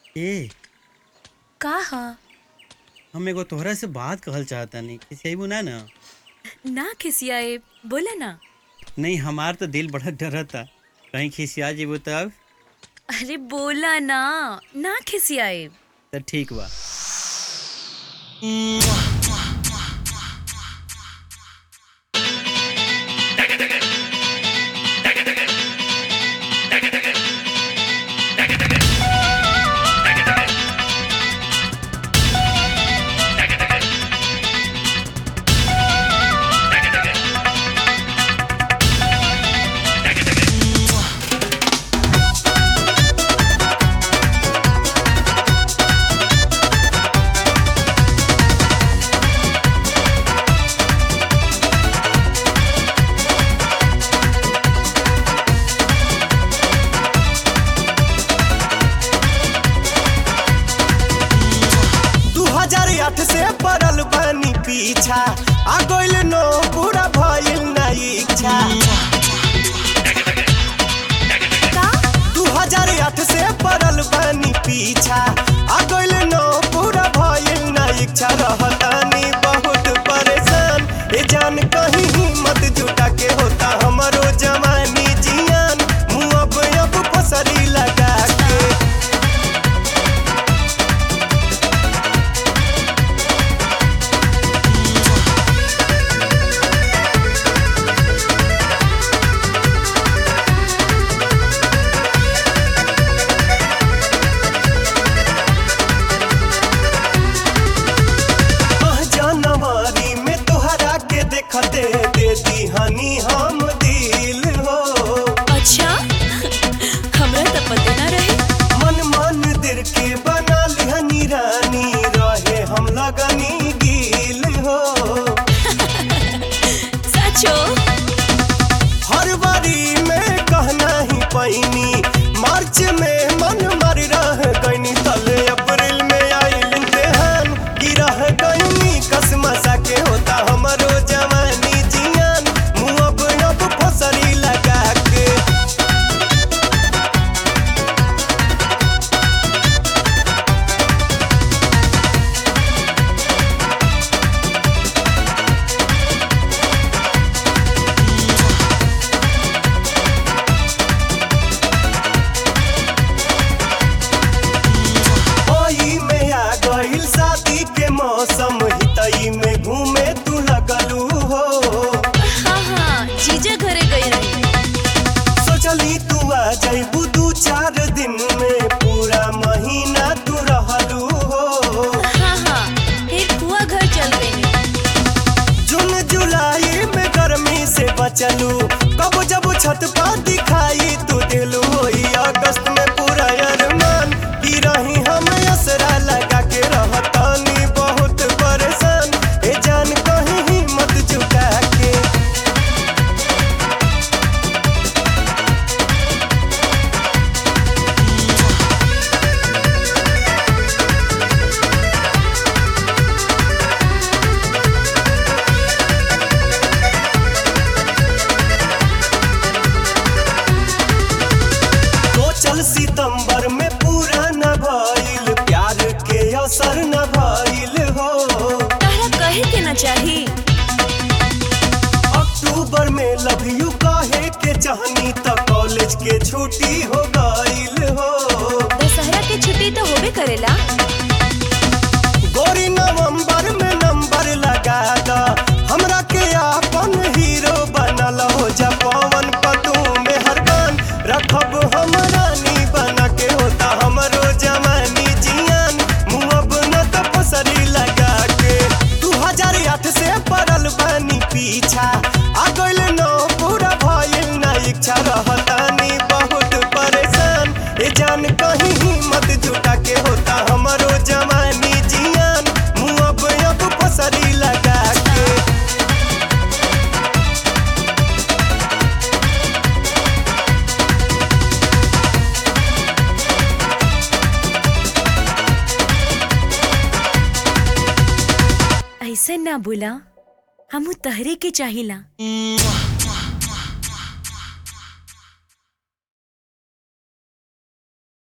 ए का ह हम एगो तोहरा से बात कहल चाहतानी किसी अइबू ना ना ना खिसियाए बोला ना नहीं हमार तो दिल बड़ा डरता कहीं खिसिया जेबू तब अरे बोला ना ना खिसियाए तो ठीक बा दू हजार आठ से पड़ल बानी पीछा आ गइल नो पूरा भइल ना इच्छा का दू हजार आठ से पड़ल बानी पीछा आ गइल नो पूरा भइल ना इच्छा रहतानी बहुत परेशान ए जान कहीं हिम्मत जुटा के होता हमरो जवानी जियान मुँह अब अब फसरी लगा के आह जनवरी में तोहरा के देखते दे दी हनी हम दिल हो अच्छा हमरा तो पते ना रहे मन मन दिल के बना लिहनी रानी रहे हम लगनी गिल हो सचो हर बारी में कहना ही पैनी मार्च में मन मर रह गईनी तले अप्रैल में आइल इम्तिहान गिरह गईनी कसमसा के होता हमरो जवानी जियान मुँह अब अब फसरी लगा के ओई में आ गइल शादी के मौसम हितई में घूमे तू लगलू हो हाँ हाँ जीजा घरे गई रही सोचली तू आ जइबू दू चार दिन में पूरा महीना तू रहलू हो हाँ हाँ फिर कुआ घर चल गई जून जुलाई में गर्मी से बचलू कब जब छत पर दिखाई तू दिलू होई अगस्त में पूरा अरमान की रही हम असरा लगा के रहतानी बहुत परेशान ए जान कहीं हिम्मत जुटा के सोचल सितंबर में पूरा न भइल प्यार के असर न भइल हो तारा कहे के ना चाही अक्टूबर में लव यू कहे के चाहनी त कॉलेज के छुट्टी हो गइल हो दशहरा के छुट्टी तो होबे करेला गोरी नवंबर में नंबर लगा द हमरा के अपन हीरो बनल हो जा पवन पतू में हरबान रखब हम रानी बना के होता हमरो जवानी जियान मुँह अब न त फसरी लगा के दू हजार आठ से पड़ल बानी पीछा आ गइल नो पूरा भइल ना इच्छा रहतानी बहुत परेशान ए जान कहीं हिम्मत जुटा के होता हमरो जवानी जियान मुँह अब अब फसरी लगा के ऐसे ना बोला हमू तहरे के चाहिला